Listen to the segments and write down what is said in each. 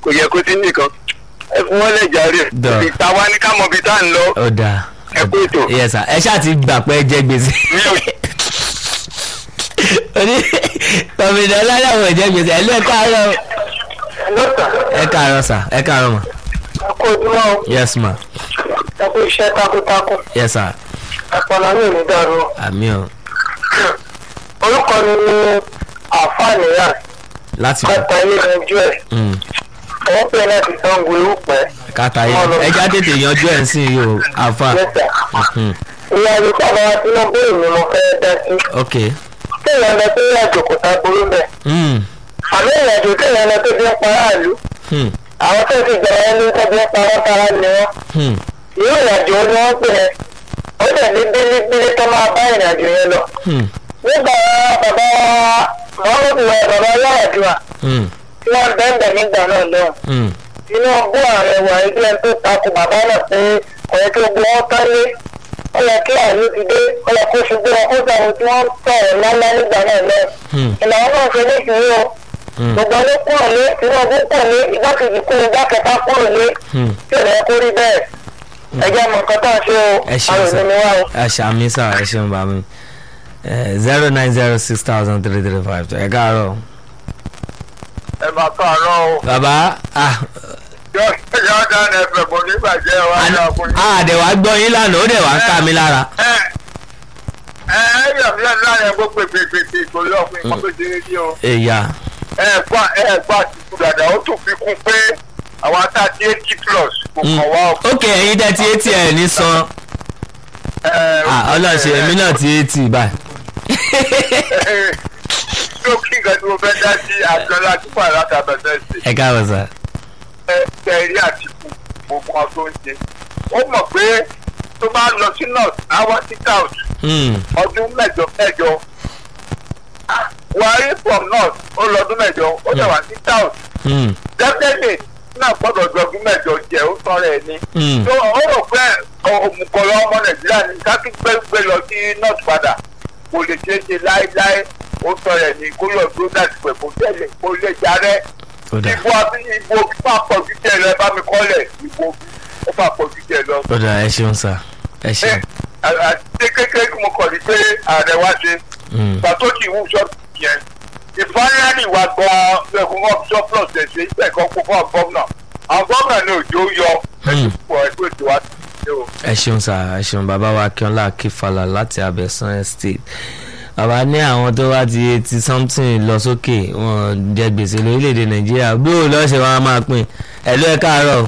kò yẹ kó sí nìkan ẹ fún wọn lè jàre Dọ̀. ìta wa ní ká mọ ibi tá à ń lọ ó dáa ẹ kú ètò yes sir ẹ ṣáà ti gbà pé ẹ jẹ gbèsè mi ò oní kọ̀mìnà ọlọ́dàwọ̀ ẹ jẹ gbèsè ẹ ló ẹ káàárọ̀ lọ́tà ẹ káàárọ̀ sà ẹ káàárọ̀ mà ẹ kú ojúmọ́ o yes ma ẹ kú iṣẹ́ takuntakun yes sir ẹ̀pọ̀nà mi ò ní dàrú o. àmì ọ orúkọ mi ni àfààní yà láti kọta ilé yanjú ẹ̀ Mm, wọ́n pè láti sango irúpẹ́ káta yẹ ẹja tètè yanjú ẹ̀ ń sìn yìí o àfa lẹ́sà Mhm, ìyá mi sábà wá sí nọ́mbà èmi mo fẹ́ dá sí ok kéèyàn lọ sí ìrìnàjò kò tá burú bẹ́ẹ̀ Mm, àmì ìrìnàjò kéèyàn lọ tó fi ń pa aráàlú hmm, àwọn tó ti gbà wọn ní tó fi ń pa wọn tara ni wọn hmm, ìlú ìrìnàjò ni wọ́n pè é ó dẹ̀ ní bílíbílí tó máa bá ìrìnàjò yẹn lọ hmm, nígbà bàbá mọ́mọ́dù wa bàbá yàrá hmm, tí wọ́n bẹ́ẹ̀ nígbà náà lọ́wọ́ hmm, tinubu ààrẹ wà ẹgbẹ́ tó takò bàbá náà pé ọ̀rẹ́ tó gbọ́ ọ́ tálé ó yẹ kí àìní ti dé ó yẹ kó ṣubú wọn kó sàwọn tí wọ́n sọ̀rọ̀ lálẹ́ nígbà náà lọ. hmm, ìlànà náà ṣe léṣìí o hmm, gbogbo ló kúrò ní tinubu kúrò ní igbákejì kúrò igbákẹta kúrò ní hmm. tí ò lẹ́ kó rí bẹ́ẹ̀ ẹjẹ́ mọ̀ nǹkan tá à ń ṣe o ẹ ṣeun àwọn sà ìlú ni wá o. ẹ ṣàmì sà ẹ ṣeun bá mi zero nine zero six thousand three three five ẹ káàárọ̀ ẹ máa káàárọ̀ o bàbá ah yóò dáná ẹfẹ̀ bọ̀ nígbàjẹ́ wa àdẹ̀wà gbọ́ yín lánàá ó dẹ̀ wá ń ká mi lára ẹ ẹ ẹ yọ̀ mí lẹ́nu láyẹn gbọ́ pèpèpèpè kò lọ́ọ̀ fún ìkọ́pẹ́sẹ̀ rédíò. èyà ẹ gbà ẹ gbà tìkú dàda ó tún fi kún pé àwọn ata ti eighty plus kò kàn wá o. ok ẹ̀yin tẹ́ ti etí ẹ̀ ní san ah ọlọ́ọ̀ṣẹ́ èmi náà ti etí báyìí tó kí nǹkan tí mo fẹ́ dá sí àjọlá túpọ̀ alátabẹ̀sẹ̀ sí ẹ káàbọ̀ sà ẹ tẹ̀rí àtìkù gbogbo wọn tó ń ṣe. ó mọ̀ pé tó bá lọ sí north àwọn sí south Hmm, ọdún mẹ́jọ mẹ́jọ buhari from north ó lọ ọdún mẹ́jọ ó dẹ̀ wá sí south hmm, definitely náà gbọ́dọ̀ jọgún mẹ́jọ jẹ́ ó sọ̀rọ̀ ẹ̀ ní. hmm, tó ó rò pé òmùkọ̀rọ̀ ọmọ nàìjíríà ní kákí gbé lọ sí north padà kò lè ṣeé ṣe láéláé ó sọ̀rọ̀ ẹ̀ ní kó lọ dúró láti pẹ̀ kó tẹ̀lé kó lè jarẹ́. ó dà ìbò àti ìbò fún àpọ̀jù jẹ́ lọ ẹ bá mi kọ́lẹ̀ ìbò ó fún àpọ̀jù jẹ́ lọ. ó dà ẹ ṣeun sà ẹ ṣeun àti kékeré kí mo kọ̀ ní pé ààrẹ wá ṣe Hmm, ìgbà tó ti wú ṣọ́ọ̀tì yẹn ìfáyánì wa gan-an lẹ́kùn wọn surplus ẹ̀ ṣe ìgbà ẹ̀kọ́ kó fún àwọn gómìnà àwọn gómìnà ní òjò yọ ẹ̀sùn pọ̀ ẹgbẹ́ ètò wa ti ṣe o. ẹ ṣeun sà ẹ ṣeun bàbá wa akínọlá akífàlà láti abẹ́sán estate bàbá ní àwọn tó wá ti eighty something lọ sókè wọn jẹ gbèsè lórílẹ̀‐èdè nàìjíríà bí òun lọ́ọ́ ṣe wá máa pín ẹ̀ ló ẹ káàárọ̀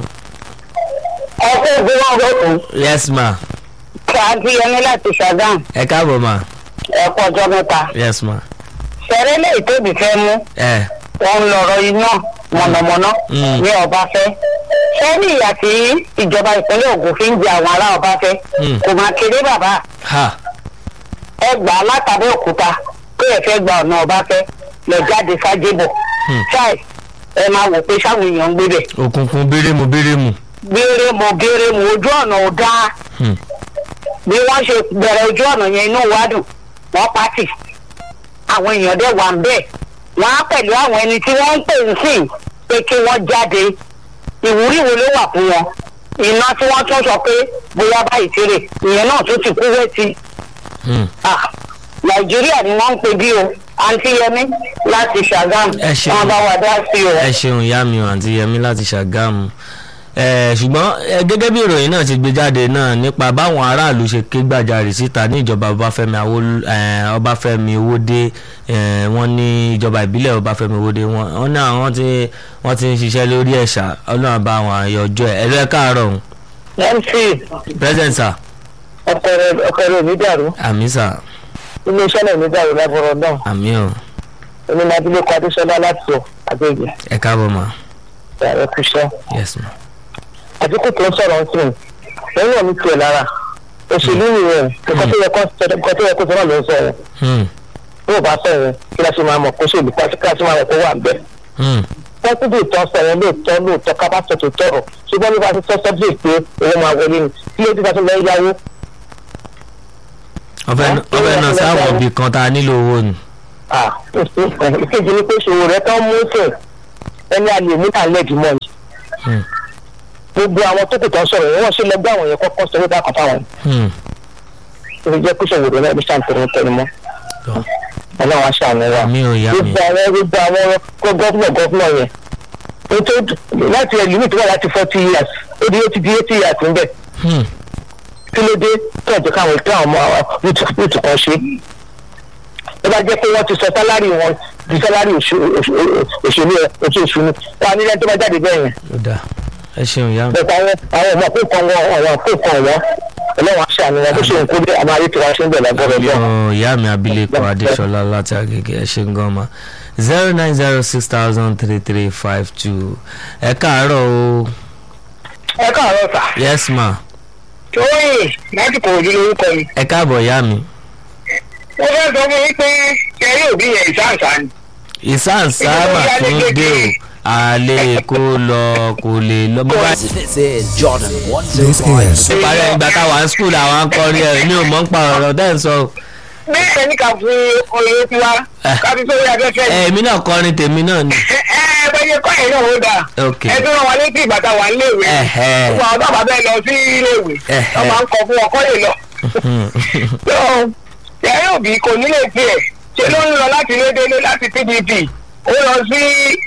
ọkọ̀ ìgbé wọn lọ́kùn yes ma ṣáájú yẹn ní láti ṣàgán ẹ káàbọ̀ ma ẹ̀kọ́ ọjọ́ mẹ́ta yes ma ṣẹ̀rẹ́ lè tóbi fẹ́ mú ẹ wọn ń lọ̀rọ̀ iná mọ̀nàmọ́ná Mm. ní ọbáfẹ́ ṣẹ́ni ìyà tí ìjọba ìpínlẹ̀ Ògùn fi ń jẹ àwọn ará ọbáfẹ́ Mm. kò máa kéré bàbá ha ẹ gbà á látàbí òkúta pé ẹ fẹ́ gba ọ̀nà ọbáfẹ́ lọ jáde sájébọ̀ Hmm. ṣáì ẹ máa wò pé sáwọn èèyàn ń gbé bẹ̀ òkùnkùn bérémù bérémù gbére mo gére mo ojú ọ̀nà ò dáa Hmm, bí wọ́n ṣe bẹ̀rẹ̀ ojú ọ̀nà yẹn inú wa dùn wọ́n pàtì àwọn èèyàn dẹ̀ wà ń bẹ̀ wọ́n á pẹ̀lú àwọn ẹni tí wọ́n ń pè ń sìn pé kí wọ́n jáde ìwúrí wo ló wà fún wọn iná tí wọ́n tún sọ pé bóyá báyìí tèrè ìyẹn náà tún ti kú wẹ́tì hmm. Ah, nàìjíríà ni wọ́n ń pè bí o àǹtí yẹmí láti ṣàgámù Ẹ ṣeun. wọ́n bá wà dá sí o. ẹ ṣeun ìyá mi ò àǹtí yẹmí láti ṣàgámù ẹ ṣùgbọ́n ẹ, gẹ́gẹ́ bí ìròyìn náà ti gbé jáde náà nípa báwọn aráàlú ṣe ké gbàjarè síta ní ìjọba ọbáfẹ́mi Awólú- ẹ, ọbáfẹ́mi owódé ẹ, wọ́n ní ìjọba ìbílẹ̀ ọbáfẹ́mi owódé wọ́n wọ́n ní àwọn tí wọ́n ti ń ṣiṣẹ́ lórí ẹ̀ṣà ọlọ́run bá wọn àyọjọ́ ẹ̀ ẹ̀rọ ẹ̀ káàárọ̀ ọ̀hún mc present sir ọkọ rẹ mi dàrú àmì sir iléeṣẹ́ náà mi dàrú lábọ̀rọ̀ náà àmì ọ̀ onímọ̀bílẹ̀ kọ́ adéṣọlá láti sọ àgbègbè ẹ káàbọ̀ mà ààrẹ kúṣẹ́ yes ma àdínkù tó ń sọ̀rọ̀ ń sìn lẹ́yìn ọ̀mí tiẹ̀ lára òṣèlú nìyẹn nǹkan tó yẹ kó nǹkan tó yẹ kó sọ̀rọ̀ ló ń sọ yẹn hmm bí ò bá sọ yẹn kí la ṣe máa mọ̀ kó ṣèlú kí la ṣe máa mọ̀ kó wà ń bẹ̀. hmm pọ́sibú ìtọ́ sọ yẹn lóòótọ́ lóòótọ́ ká bá sọ tó tọrọ ṣùgbọ́n nípa ti sọ sọ́bíyè pé owó máa wọlé ni kí ló dé bá tó lọ yáwó ọbẹ̀ Ẹ, ọbẹ̀ náà ẹ, sáwọn ẹ, ibì kan tá a nílò owó ni ìkejì ni pé ṣòwò rẹ tán mú sẹ̀ ẹni a lè mú tà lẹ́ẹ̀dì mọ́ ni Hmm. gbogbo àwọn tó kù tó ń sọ̀rọ̀ yẹn wọ́n ṣe lọ gbé àwọn yẹn kọ́kọ́ sọ wípé àkọ́tà wọn Hmm. ó jẹ́ kó sọ̀rọ̀ náà ní sàǹtẹ̀rẹ̀ tẹnumọ́ Tọ́. ọlọ́run aṣọ àmì wa mi ò yá mi gbogbo àwọn gbogbo àwọn gọ́fúnà gọ́fúnà yẹn ó tó láti ẹlòmíì tó wà láti forty years ó di eighty di eighty years ń bẹ̀ Hmm. kí ló dé tó ọ̀jọ̀ káwọn ìtàn ọmọ rúùtù kan ṣe ó bá jẹ́ pé wọ́n ti sọ sálárì wọn di sálárì òṣèlú ẹ oṣooṣù ni wọn nílẹ̀ tó bá jáde bẹ́ẹ̀ yẹn ó dáa ẹ ṣeun ìyá mi. bẹ́ẹ̀ àwọn àwọn ọmọ kó kan wọn àwọn kó kan wọn ọlọ́wọ́n aṣọ àmì wọn bó ṣe ń kó dé àmọ́ ayé tí wọ́n ṣe ń bẹ̀ lágbọ́dọ̀ bẹ́ẹ̀. Yo, ìyá mi abilékọ adéṣọlá láti agége ẹ ṣe ń gan ma zero nine zero six thousand three three five two ẹ káàárọ̀ o ẹ káàárọ̀ sà yes ma tóyìn láti kò ojú lórúkọ mi. ẹ káàbọ̀ ìyá mi mo fẹ́ sọ fún yín pé ṣẹ́rí òbí yẹn ìsáǹsá ni. ìsáǹsáàmà tún dé o àlè kó lọ kò lè lọ bó bá This is Jordan This 105. is parí ìgbà táwa ń skul àwọn akọrin ẹ mi ò mọ̀ ń pa ọ̀rọ̀ tẹ́ ń sọ bẹ́ẹ̀ ni ká fi oyè tiwa ká fi sórí afẹ́fẹ́ ẹ yìí. èmi náà kọrin tèmi náà ni ẹ ẹ bẹ́ẹ̀ kọ́ ẹ̀ náà ó dáa. ok ẹ tún rán wa létí ìgbà tá a wà níléèwé. Ẹ̀hẹ́. gbogbo àwọn bàbá bẹ́ẹ̀ lọ sí iléèwé. Ẹ̀hẹ́. wọ́n máa ń kọ fún wọn kọ́ lè lọ. tó ṣẹ́rí òbí kò nílé tiẹ̀ ṣe ló ń lọ láti lédélé láti pdp ó lọ sí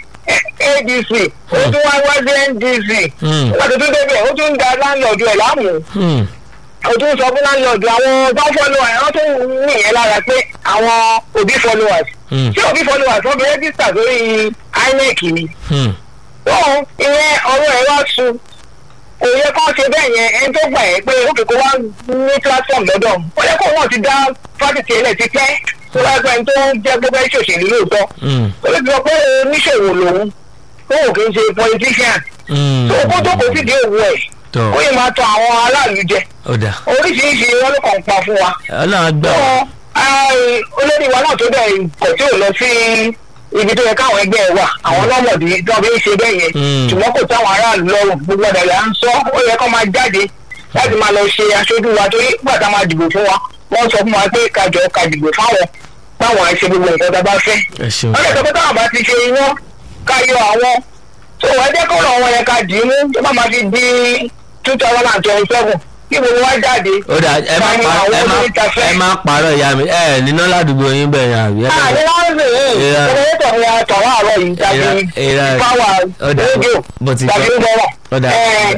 adc ó tún wá wá sí ndc. Hmm. nígbà tó tún débẹ̀ ó tún ń da láńlọ́ọ̀dù ẹ̀ láàmú Hmm. o tún sọ fún láńlọ́ọ̀dù àwọn tó fọ́lọ́ ẹ̀ wọ́n tún nìyẹn lára pé àwọn òbí followers Hmm. ṣé òbí followers wọ́n fi rẹ́gísítà sórí inec ni Hmm. tó ìyẹn ọ̀rọ̀ ẹ̀ wá sun kò yẹ kó ṣe bẹ́ẹ̀ yẹn ẹni tó gbà ẹ́ pé òkè kó wá ní platform lọ́dọ̀ ó yẹ kó wọ́n ti dá fásitì ẹlẹ́ ti pẹ́ tó wá pẹ́ tó jẹ́ gbogbo ẹ̀ ṣòṣèlú lóòótọ́ Hmm. ó lè sọ pé oníṣòwò lòun tó wò kí n ṣe politician Hmm. tó kó tó kó sídìí òwò ẹ̀ tọ́ ó yẹ máa tọ àwọn aráàlú jẹ ó dáa oríṣiríṣi wọn ló kàn pa fún wa. ọlọ́run gbà wá. Wọn, ai, olórí wa náà tó bẹ̀ kọ̀ tí ò lọ sí ibi tó yẹ káwọn ẹgbẹ́ ẹ wà àwọn lọ́mọdé tó fi ń ṣe bẹ́ẹ̀ yẹn Mm. ṣùgbọ́n kò táwọn aráàlú lọ́rùn gbogbo ọ̀dà là ń sọ ó yẹ kó máa jáde láti máa lọ ṣe aṣojú wa torí nígbà tá a máa dìbò fún wa wọ́n sọ fún wa pé kájọ ká dìbò fáwọn táwọn àìṣe gbogbo nǹkan tá a bá fẹ́ ẹ ṣeun wọ́n lè sọ pé táwọn bá ti ṣe iná ká yọ àwọn tó wọ́n jẹ́ kó lọ́wọ́ yẹn ká dì í mú tó bá máa fi di two thousand and twenty seven kí gbogbo wa jáde. ó dáa ẹ má Báyìí pa àwọn ẹ má oníta-fẹ́. ẹ má parọ́ ìyá mi ẹ níná ládùúgbò yín bẹ́ẹ̀ yẹn àbí ẹ Ah, ní bẹ́ẹ̀ láńsì yìí Ìra- jẹnẹrétọ̀ ni a tọ̀ wá àárọ̀ yìí tàbí Ìra- ìra- fáwà ó dà, rédíò bó ti tàbí tọ́. ń bọ̀rọ̀. Ó dà.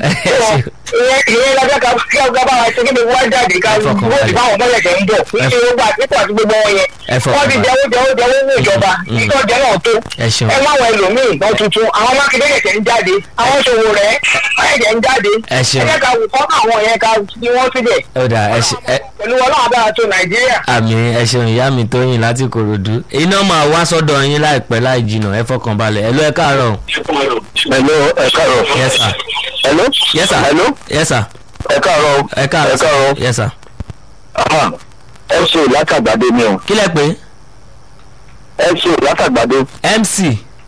ìyẹn ìyẹn lọ́jọ́ ká kí ọgbà bá wa ṣe kí ni wá jáde ká Ẹ fọkàn bóòdì balẹ̀. fáwọn mọ́lẹ̀kẹ̀ ń bọ̀ Ẹ- kí ṣe gbogbo àtìkù àti gbogbo wọn yẹn Ẹ fọkàn wọ́n ti balẹ̀. jẹ́wọ́ jẹ́wọ́ jẹ́wọ́ ní ìjọba Mm. ìtọ́jẹ́ náà tó ẹ ṣeun ẹ má wọ ẹlòmíì lọ tuntun àwọn mákindé kẹ̀kẹ́ ń jáde àwọn ṣòwò rẹ̀ ọ̀yẹ̀kẹ̀ ń jáde Ẹ ṣeun. ẹ jẹ́ ká wù kọ́ àwọn yẹn ká fi wọ́n síbẹ̀ ó dáa ẹ ṣe ẹ pẹ̀lú ọlọ́run abára tó nàìjíríà àmì ẹ ṣeun ìyá mi tóyìn láti kòròdú iná máa wá sọ́dọ̀ yín láìpẹ́ láì jìnnà ẹ fọkàn balẹ̀ ẹ ló ẹ káàárọ̀ Hello, ẹ káàárọ̀. yes sir Hello. yes sir Hello. yes sir ẹ káàárọ̀. ẹ káàárọ̀ ẹ káàárọ̀. yes sir Ah, ẹ ṣe látàgbàdo ni o. kí lẹ pé ẹ ṣe látàgbàdo. mc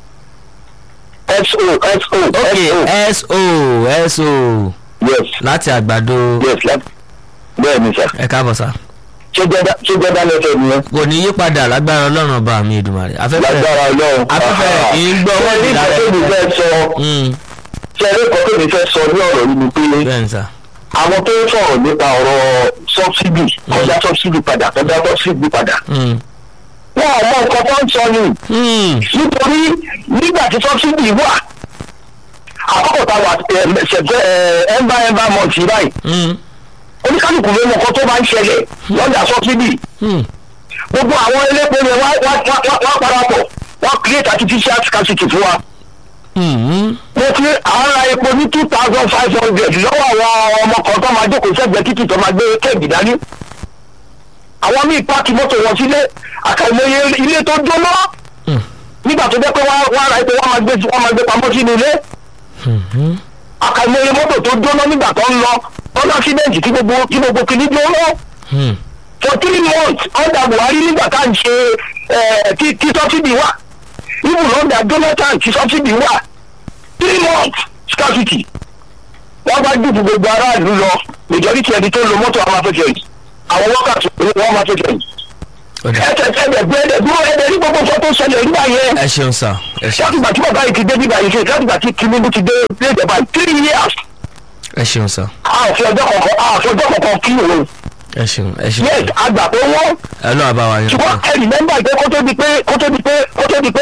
SO SO ok SO. so so Yes láti àgbàdo yes láti. Bẹ́ẹ̀ ni sà. ẹ káàbọ̀ sá Ṣé jẹ́dá ṣé jẹ́dá lẹ́sẹ̀ nìyẹn? kò ní yí padà lágbára ọlọ́run ọba mi ìdùmarè afẹ́fẹ́ Lágbára Ọlọ́run. afẹ́fẹ́ Ah. ìgbọ́ Ṣé wọ́n rí ti nǹkan dára tó mi fẹ́ sọ? Mm, Ṣé rí nǹkan tó mi fẹ́ sọ ní ọ̀rọ̀ yìí ni pé bẹ́ẹ̀ ni sá àwọn tó ń sọ̀rọ̀ nípa ọ̀rọ̀ sọ́bsidì kọjá sọ́bsidì padà kọjá sọ́bsidì padà. Mm, Wọ́n ò mọ nǹkan tó ń sọ ni. mm, nítorí nígbà tí sọ́bsidì wà àkọ́kọ́ ta wà ṣẹ̀fẹ̀ ẹ̀ẹ́mbà ẹ̀ẹ́mbà mọ̀tì báyìí mm, oníkálukú ló mọ nǹkan tó máa ń ṣẹlẹ̀ lọ́jà sọ́bsidì mm. gbogbo àwọn elépo yẹn wá wá wá wá wá parapọ̀ wọ́n create artificial scarcity fún wa Mm, mo ti ara epo ní two thousand five hundred lọ́wọ́ àwọn ọmọ kan tó máa jókòó sẹ́gbẹ̀ẹ́ títì tó máa gbé kéèkì dání àwọn míì páàkì mọ́tò wọn sílé àkàìmọye ilé tó jóná Mm. nígbà tó jẹ́ pé wọ́n wọ́n ara epo wọ́n máa gbé wọ́n máa gbé pamọ́ sínú ilé mhm, àkàìmọye mọ́tò tó jóná nígbà tó ń lọ tọ́lá accident tí gbogbo tí gbogbo kìíní jóná mm. for three months under buhari nígbà tá à ń ṣe ẹ̀, tí tí subsidy wà even under jonathan tí subsidy wà three months scarcity wọ́n bá dùbù gbogbo aráàlú lọ majority ẹni tó ń lo mọ́tò àwọn afẹ́fẹ́ yìí àwọn workers wọ́n máa fẹ́fẹ́ yìí Ọ̀dà. ẹsẹ̀ ẹ̀dẹ̀ gbé ẹ̀dẹ̀ dúró ẹ̀dẹ̀ ní gbogbo nǹkan tó ṣẹlẹ̀ nígbà yẹn ẹ ṣeun sà ẹ ṣeun láti gbà tí bàbá yìí ti dé nígbà yìí ṣe láti gbà tí tinubu ti dé dé ìjọba three years ẹ ṣeun sà àfi ọjọ́ kọ̀ọ̀kan àfi ọjọ́ kọ̀ọ̀kan kí òun ẹ ṣeun ẹ ṣeun yes àgbà pé wọ́n ẹ lọ́wọ́ bá wa yẹn ṣùgbọ́n ẹ rìmẹ́mbà pé kó tó di pé kó tó di pé kó tó di pé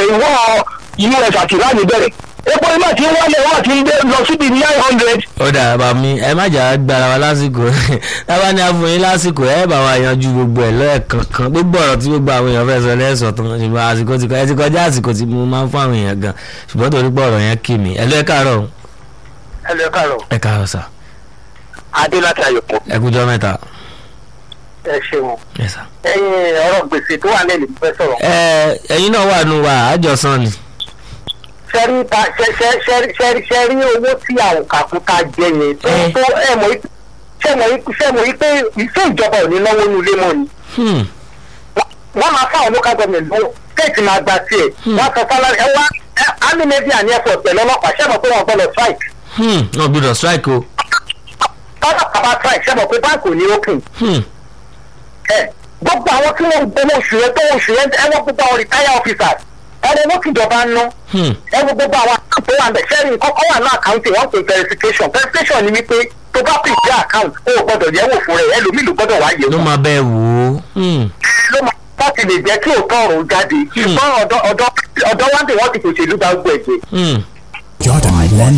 ìwọ us àti ìlànà bẹ̀rẹ̀ epo iná tí wọ́n lé wọ́n ti ń dé lọ síbi nine hundred ó dà bá mi ẹ má jà á gbára wa lásìkò tábà ní àfọyín lásìkò ẹ bá wa yanjú gbogbo ẹ lẹ́ẹ̀kankan gbogbo ọ̀rọ̀ tí gbogbo àwọn èèyàn fẹ́ sọ lẹ́sọ̀ tán ṣùgbọ́n àsìkò ti kọ ẹ ti kọjá àsìkò tí mo máa ń fún àwọn èèyàn gan ṣùgbọ́n torí pé ọ̀rọ̀ yẹn kì mí ẹ lọ ẹ káàárọ̀ o. ẹ lọ káàárọ̀ ẹ káàárọ̀ sà adé láti ayọ̀pọ̀ ẹ kújọ́ mẹ́ta ẹ ṣeun ẹ sà. ẹyin ọ̀rọ̀ gbèsè tó wà lẹ́nu fẹ́ sọ̀rọ̀ ẹ ẹ̀yin náà wà nù wà àjọsán ni sẹ́rí ta sẹ́rí sẹ́rí sẹ́rí owó tí àwọn kàkúta jẹ yẹn tó Eh. tó ẹ mọ̀ yí ṣé mọ̀ yí ṣé mọ̀ yí pé ìfẹ́ ìjọba ò ní náwó nu ilé mọ́ ni Hmm, wọ́n máa fáwọn local government lọ́wọ́ kéèkì máa gba tiẹ̀ wọ́n sọ fọlá ẹ wá army navy and air force pẹ̀lú ọlọ́pàá ṣé mọ̀ pé wọ́n gbọ́dọ̀ strike hmm, náà gbọ́dọ̀ strike o tọ́lá bàbá strike ṣé mọ̀ pé báńkì ò ní open Hmm, ẹ gbogbo àwọn tí wọ́n gbowó oṣù yẹn tó oṣù yẹn ẹ wọ́n gbogbo àwọn retire officers ẹ wọ́n owó tìjọba ń ná hmm, ẹ wo gbogbo àwọn àkáǹtì tó wà bẹ̀ sẹ́rí kọ́kọ́ wà ní àkáǹtì wọ́n pè verification verification ni wípé tó bá pè sí àkáǹtì ó gbọ́dọ̀ yẹ̀wò fún rẹ̀ ẹlòmíì ló gbọ́dọ̀ wá ló yẹ̀wò máa bẹ́ẹ̀ wò ó Hmm, ló máa láti lè jẹ́ kí òótọ́ ọ̀rọ̀ jáde ṣùgbọ́n ọ̀dọ́ ọ̀dọ́ ọ̀dọ́ wá dé wọ́n ti fòṣèlú bá gbọ́ ẹ̀jẹ̀ hmm. Jordan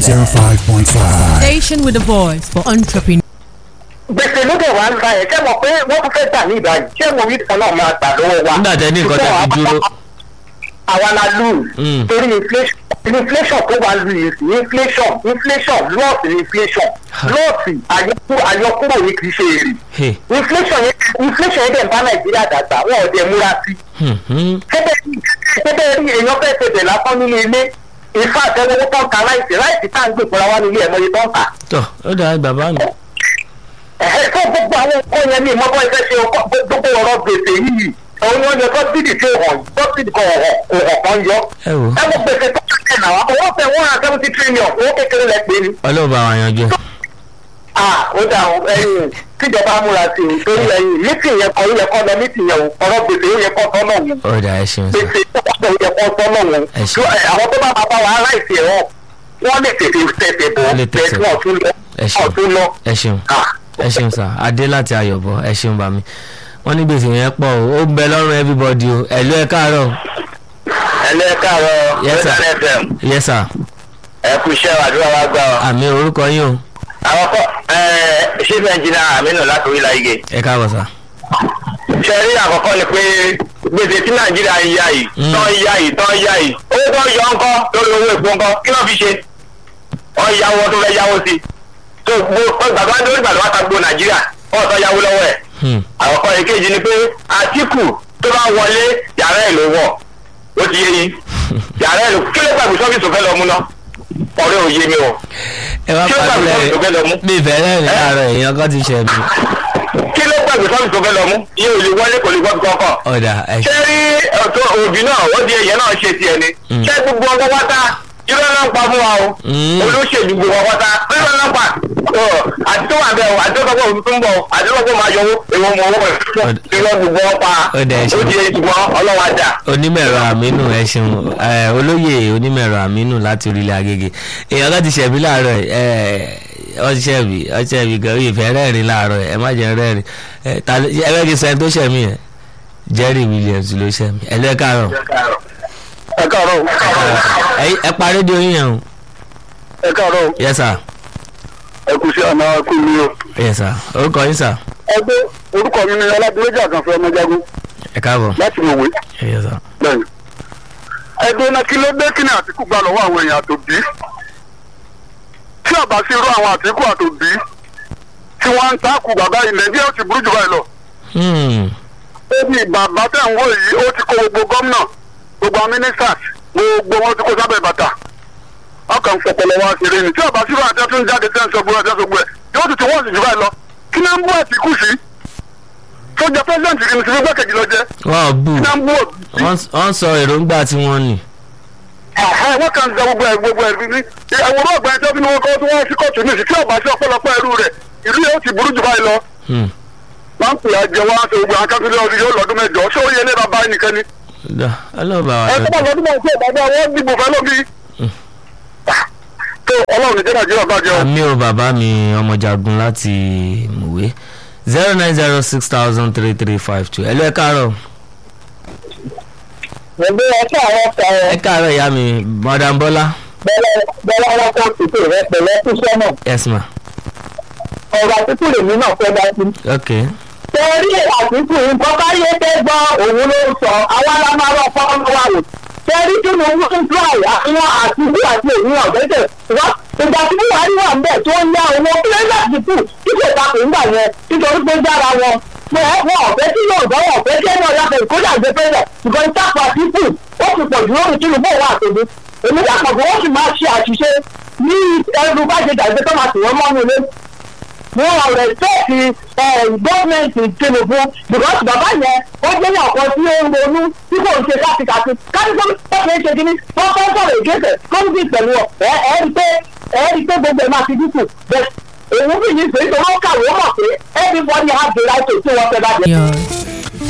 105.5. Station with a voice for entrepreneurs. gbèsè ló dẹ̀ wá ń ra ẹ̀ ṣé mo pé wọ́n tún fẹ́ gbà ní ìbáyìí ṣé mo rí kan náà máa gbà lọ́wọ́ wa nígbà tẹ ní nǹkan tẹ fi dúró àwa la lose Mm. torí inflation inflation tó wà lu yìí sí inflation inflation loss ni inflation loss àyọkúrò àyọkúrò ni kì í ṣe èrè Hey, inflation yẹn inflation yẹn dẹ̀ ń bá nàìjíríà dàgbà wọn ò dẹ̀ múra sí hmm, hmm. gẹ́gẹ́ rí èèyàn fẹ́ ṣe bẹ̀ lásán nínú ilé ìfá àtẹwọ́ tó ń ta láìsí láìsí tá à ń gbè fúnra wa nílé ẹ̀mọ́ yìí tó ń tà tọ́ ó dáa bàbá mi ẹ̀hẹ́ tó gbogbo àwọn nǹkan yẹn ní ìmọ̀bọ́ ìfẹ́ ṣe ọkọ̀ gbogbo ọ̀rọ̀ gbèsè yìí òun wọn yọ sọ́bìdì tí ò hàn sọ́bìdì kan ọ̀hàn ọ̀hàn kan yọ ẹ wò ẹ wo gbèsè tó kẹ́ náà owó fẹ́ one hundred seventy trillion owó kékeré lẹ pé ni. ọlọ́run bá wa yanjú ẹ. ah ó dà o ẹyin tíjọba múra sí i torí ẹyin mítì yẹn kọ yẹ kọ lọ mítì yẹn o ọ̀rọ̀ gbèsè yẹ kọ sọ́nà wọn ó dáa ẹ ṣeun sà gbèsè tó kọ yẹ kọ sọ́nà wọn Ẹ ṣé. àwọn tó bá máa bá wa aláìsí ẹ̀rọ wọ́n lè tètè tètè bọ̀ Wọ́n lè tètè bẹ́ẹ̀ tí wọ́n tún lọ Ẹ ṣé. wọ́n tún lọ. ẹ ṣeun Ah, ẹ ṣeun sà adé láti ayọ̀bọ ẹ ṣeun bá mi wọ́n ní gbèsè yẹn pọ̀ o ó ń bẹ lọ́rùn everybody o ẹ̀lú ẹ káàárọ̀ ẹlẹ́kàárọ̀ Yes, sir. Rodan FM yes sir ẹ kú iṣẹ́ àdúrà wa gbà ọ́. àmì orúkọ yín o àwọn kọ ẹ ṣé bẹ́ńjìnà àmínú láti orí láyé. ẹ káàbọ̀ sà ṣe rí àkọ́kọ́ ni pé gbèsè tí nàìjíríà ń yá yìí Mm. tán ń yá yìí tán ń yá yìí owó tó ń yọ ńkọ́ lórí owó èpo ńkọ́ kí ló fi ṣe wọ́n yáwó tó fẹ́ yáwó sí i tó gbó gbàgbá lórí gbàgbá ta gbó nàìjíríà wọ́n sọ yáwó lọ́wọ́ ẹ̀ Hmm, àkọ́kọ́ èkejì ni pé àtìkù tó bá wọlé yàrá ẹ̀ ló wọ̀ ó ti yé yín yàrá ẹ̀ ló kí ló gbàgbé sọ́fíìsì tó fẹ́ lọ mú ná ọ̀rẹ́ ò yé mi o ẹ wá kí ló gbàgbé pàdé sọ́fíìsì tó fẹ́ lọ mú mi ìfẹ́ rẹ̀ ní àárọ̀ èèyàn kan ti ṣẹ̀ mí kí ló gbàgbé sọ́fíìsì tó fẹ́ lọ mú iye ò lè wọlé kò lè gbọ́ kọ́kọ́ ọ̀dà ẹ ṣé rí ọ̀tọ̀ òbí náà ó di èyàn náà ṣe tiẹ̀ ni Mm. ṣé gbogbo ọgbọ́n wáta irọ́ náà ń pa fún wa o Mm. olóṣèlú gbogbo ọgbọ́n wáta irọ́ náà pa ọ, àti tó wà bẹ́ẹ̀ o àti tó sọ pé òun tó ń bọ̀ o àti tó sọ pé ó máa yọ owó èwo mọ owó rẹ̀ Ọ̀d- irọ́ gbogbo wọn pa Ó dẹ̀ ṣe. ó di ìgbọ́n ọlọ́wà dà. onímọ̀ẹ̀rọ àmínú ẹ ṣeun ẹ, olóyè onímọ̀ẹ̀rọ àmínú láti orílẹ̀ agége èèyàn kan ti ṣẹ̀mí láàárọ̀ ẹ ọṣẹ́bí ọṣẹ́bí gan ìfẹ́ rẹ́rìn láàárọ̀ ẹ má jẹ́ rẹ́rìn ẹ ta ló- ẹ bẹ́ẹ̀ kí sẹ́ni tó ṣẹ̀mí yẹn Jerry Williams ló ṣẹ̀mí ẹ lẹ́kàárọ̀ ẹ káàárọ̀ ẹ- ẹ pa rédíò yín yẹn o ẹ káàárọ̀ yes sir ẹ kù sí àná kú mi o. yes sir orúkọ yín sir ẹgbẹ́ orúkọ mi ni ọládúrójà àkànfẹ́ ọmọjagun ẹ káàbọ̀ láti mọ̀wé. yes sir bẹ́ẹ̀ni. ẹgbẹ́ náà kí ló dé kí ni àtìkù gbà lọ́wọ́ àwọn èèyàn àtòbí tí àbá sí irú àwọn àtìkù àtòbí tí wọ́n ń takù bàbá ilẹ̀ bí ó ti burú jù báyìí lọ. Hmm, ó ní bàbá tẹ̀ ń wò yìí ó ti kó gbogbo gómìnà gbogbo àwọn ministers gbogbo wọn ti kó sábẹ́ bàtà ọkàn ń fọpọlọ wá ṣeré ni tí àbá sí irú àti ẹtún jáde tẹ́ ń sọ gbogbo ẹ̀jẹ̀ gbogbo ẹ̀ yóò ti ti wọ́n sì jù báyìí lọ kí náà ń bú àtìkù sí sójà president kì í ti fi gbẹ́kẹ̀jì lọ jẹ́ wọ́n bù kí náà ń bú òbí wọ́n wọ́n sọ èròǹgbà tí wọ́n ní Ẹ̀hẹ́, wọ́n kàn ń sọ gbogbo ẹ̀ gbogbo ẹ̀ bí ẹ̀wọ̀n ọ̀gbà ẹjọ́ bí wọ́n kọ́ tí wọ́n sí kóòtù ní ìsìn tí ọ̀bá sí ọ̀pọ̀lọpọ̀ ẹrú rẹ̀ ìlú yóò ti burú jù báyìí lọ. Hmm, wọ́n ń pè á jẹ wọ́n á ṣe gbogbo akásílẹ̀ ọdún yóò lọ́dún mẹ́jọ ṣé ó yẹ ní bàbá ẹnìkan ni. dá ọlọ́ba wa ẹ tó bá lọ́dún. lọ́dún mẹ́jọ bàbá wọn dìbò fẹ́ lómi. tó ọlọ́run ìjẹ́ nàìjíríà bàjẹ́ o. àmì ò bàbá mi ọmọjagun láti mòwe zero nine zero six thousand three three five two ẹ lọ ẹ káàárọ̀ ẹgbẹ́ ẹ̀ka àwọn ọ̀sẹ̀ ẹ káàárọ̀ ìyá mi madam bọ́lá bẹ́ẹ̀ wọn kọ́ títì rẹ pẹ̀lẹ́ kú sọ́nà yes ma ọ̀rọ̀ àtúntò lèmi náà fẹ́ dá sí. ok torí àtúntò nǹkan báyé tẹ́ gbọ́ òun ló ń sọ àwa la máa rọ fọ́nrán wa wò. torí kí ni owó ń tó àyà àwọn àtúntò àti èyí ọ̀gẹ́dẹ̀ wá ìgbà tí buhari wà ń bẹ̀ tó ń yá owó kílẹ̀ àtúntò tí kò ta kò ń gbà yẹn nítorí pé dára wọn. mo ẹ wọn ọ̀fẹ́ tí yóò gbọ́ wọn ọ̀fẹ́ tí ẹni ọ̀yà fẹ́ ìkójà gbé pẹ́lẹ̀ ṣùgbọ́n ìtàkùn àtúntò ó ti pọ̀ jù lórí tinubu òun àtòdó èmi dàpọ̀ pé wọ́n sì máa ṣe àṣìṣe ní ẹrù bá ṣe dàgbé tó máa tì wọ́n mọ́nu ilé wọn rẹ̀spẹ̀tì gọ́ọ̀mẹ̀ntì tinubu because bàbá yẹn ó jẹ́ ní ọ̀kan tí ó ń ronú tí kò ń ṣe kátikàti kátikàti tó ṣe é ṣe kíní wọ́n fẹ́ sọ̀rọ̀ ìgbésẹ̀ kọ́ńtì pẹ̀lú ọ̀ ẹ̀ ẹ́ rí pé ẹ̀ rí pé gbogbo ẹ̀ máa ti dínkù bẹ́ẹ̀ èyí bí yìí ṣe é ṣe wọ́n kàwé mọ̀ pé everybody has the right to say whatever they Yours.